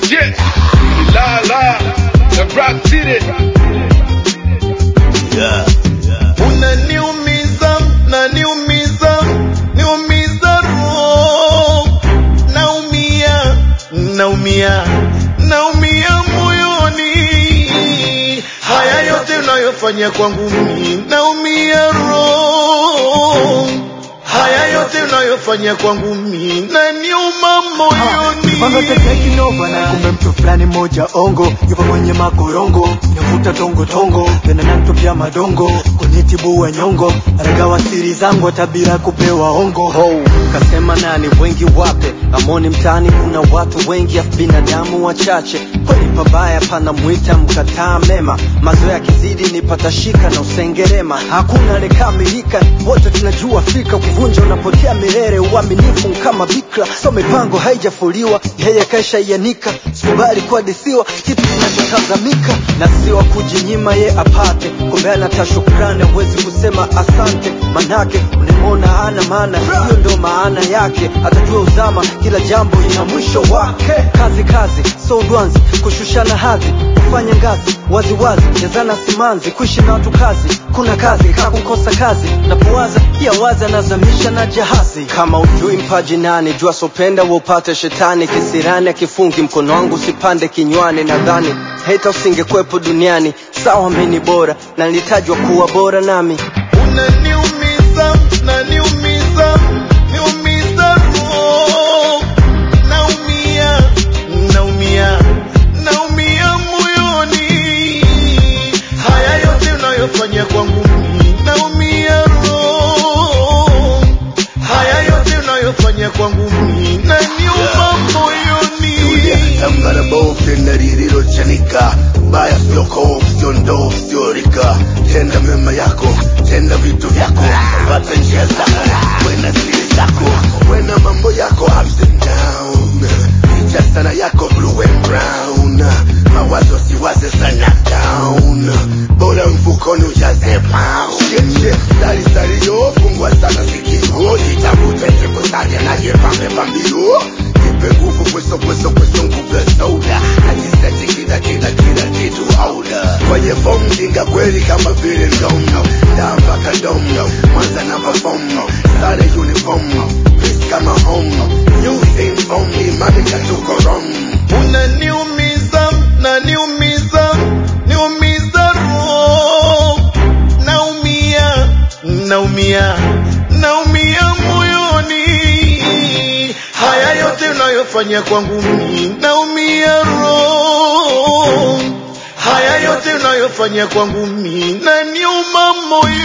Shit. La la. The Rock City. Yeah. unaniumiza naniumiza niumiza roho naumia naumia naumia moyoni haya yote unayofanya kwangu mimi naumia roho haya yote unayofanya kwangu mimi naniuma moyoni Kinova na kumbe mtu fulani moja ongo yupo kwenye makorongo navuta tongo tongo tena natupia madongo kwenye tibu wa nyongo aragawa siri zangu tabira kupewa ongo ho kasema nani wengi wape amoni mtaani kuna watu wengi afu binadamu wachache kweli pabaya pana mwita mkataa mema mazoea kizidi nipata shika na usengerema hakuna lekamilika wote tunajua fika kuvunja unapotea milele uaminifu kama bikra so mipango haijafuliwa yeye kaisha ianika sikubali kuhadithiwa kitu kinachotazamika na siwa kujinyima ye apate kumbe anata shukrani hawezi kusema asante manake unamwona ana maana hiyo ndo maana yake atajua uzama kila jambo ina mwisho wake kazi kazi so udwanzi kushushana hadhi kufanya ngazi waziwazi jazana simanzi kuishi na watu kazi kuna kazi kakukosa kazi napowaza pia waza nazamisha na jahazi kama ujui mpaji nani jua sopenda upate shetani kisirani akifungi mkono wangu usipande kinywani nadhani hata usingekwepo duniani sawa mini bora na nilitajwa kuwa bora nami unaniumiza naniumiza niumiza roho naumia naumia naumia moyoni haya yote unayofanya kwangu mimi naumia roho haya yote unayofanya kwangu mimi naniuma moyoni Tambara bovu tena lililochanika, baya sio kovu, sio ndovu, sio rika. Tenda mema yako, tenda vitu vyako, pata njia zako, wena siri zako, wena mambo yako ups and down. Picha sana yako blue and brown, mawazo siwaze sana down. Bora mfukoni ujaze pound. Shit, shit, sali sali yo, fungua sana sikio, jitafute sikusaja na jepambe pambio. Nipe nguvu kweso kweso kweso nguvu ya soda Najiseti kila kila kila kitu auda Kwenye fomu jinga kweli kama vile ndomo Daa mpaka domo Mwanza namba fomu Sare uniform Peace kama home New thing from me Mami katuko wrong unaniumiza naniumiza niumiza roho naumia naumia naumia moyoni haya yote unayofanya kwangu mimi naumia roho haya yote unayofanya kwangu mimi naniuma moyoni